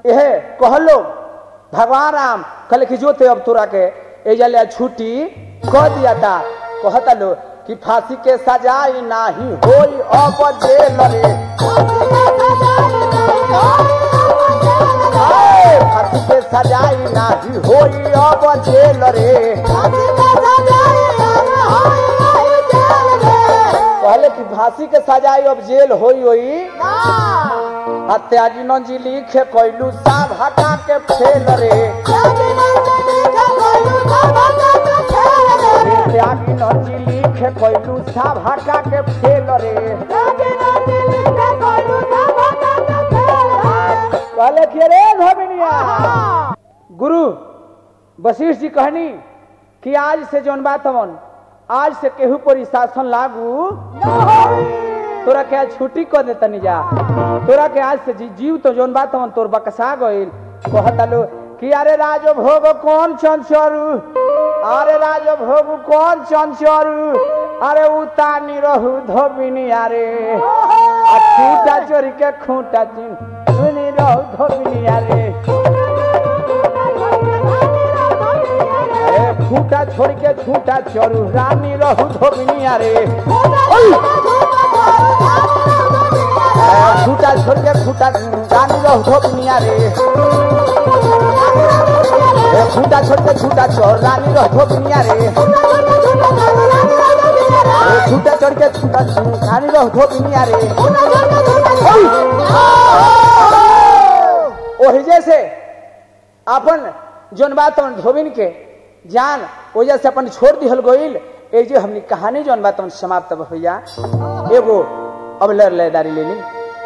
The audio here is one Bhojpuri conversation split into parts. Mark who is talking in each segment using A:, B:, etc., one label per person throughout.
A: यह कहलो भगवान राम कहले कि जो थे अब तोरा के एजा ले छुट्टी कह दिया था कहता लो कि फांसी के सजाई नाही होई अब जेल रे आए, फांसी के सजाई नाही होई अब जेल रे कहले कि फांसी के सजाई अब जेल होई होई हत्याजी नंजी लिखे कोइलू साब हटा के फेल रे त्यागी नंजी लिखे कोइलू साब हटा के फेल रे कहले कि रे धमिनिया गुरु वशिष्ठ जी कहनी कि आज से जौन बात हमन आज से केहू पर शासन लागू तोरा के आज छुट्टी कर दे तनी जा तोरा के आज से जी, जीव तो जौन बात हमन तोर बकसा गइल कहता लो कि अरे राजो भोग कौन चंचरू अरे राजो भोग कौन चंचरू अरे उतानी रहू धोबिनी अरे आ खूटा चोरी के खूटा चिन सुनी रहू धोबिनी अरे ए खूटा छोड़ के छूटा चोरू रानी रहू धोबिनी अरे ए, खूटा छोड़ के खूटा रानी रहू धोबिनी अरे ए खूटा छोड़ के छूटा चोर रानी रहू धोबिनी अरे ए छूटा छोड़ के छूटा रानी रहू धोबिनी अरे ओही जैसे अपन जोन बात अपन धोबिन के जान वजह से अपन छोड़ दिहल गइल ए जे हमनी कहानी जोन बात अपन समाप्त भइया एगो अब लर लेदारी लेली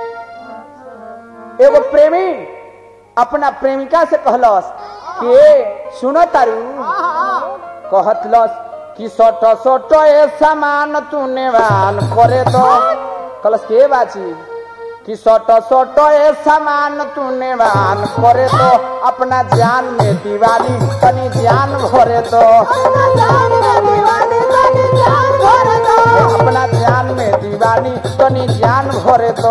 A: एगो प्रेमी अपना प्रेमिका से कहलस कि ए सुनो तारू कहतलस कि सट सट ए सामान तू नेवान करे तो कलस के बाची कि सट सट ए सामान तू नेवान करे तो अपना जान में दीवानी तनी जान भरे तो अपना जान में दीवानी तनी जान भरे तो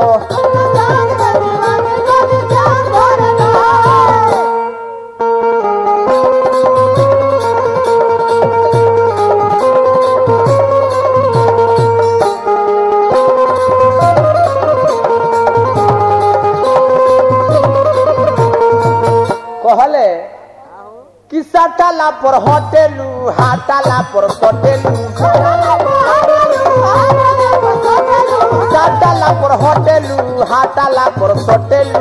A: कहले कि सटाला पर होटेलू हाटाला पर सटेलू सटाला पर होटेलू हाटाला पर सटेलू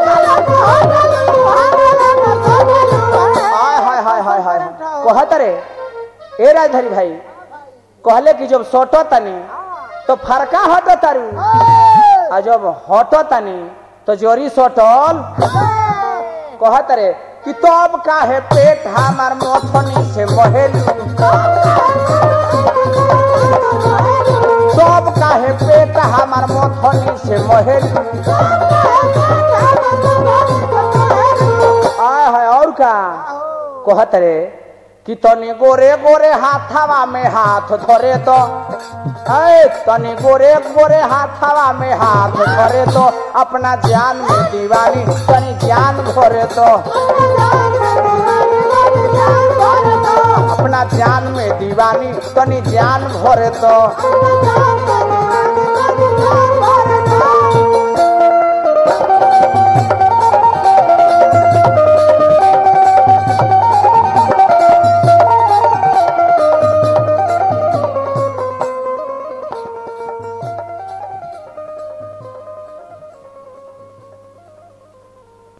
A: हाय हाय हाय हाय हाय कहत रे ए राजधारी भाई कहले कि जब सटो तनी तो फरका हटो तारू आ जब हटो तनी तो जोरी सटल कहत रे कि तब काहे पेट हमार मथनी से बहेलू तब काहे पेट हमार मथनी से बहेलू आय हाय और का कहत रे कि तनी गोरे गोरे हाथावा में हाथ धरे तो ऐ तनी गोरे गोरे हाथावा में हाथ धरे तो अपना जान में दीवानी तनी जान भरे तो अपना जान में दीवानी तनी जान भरे तो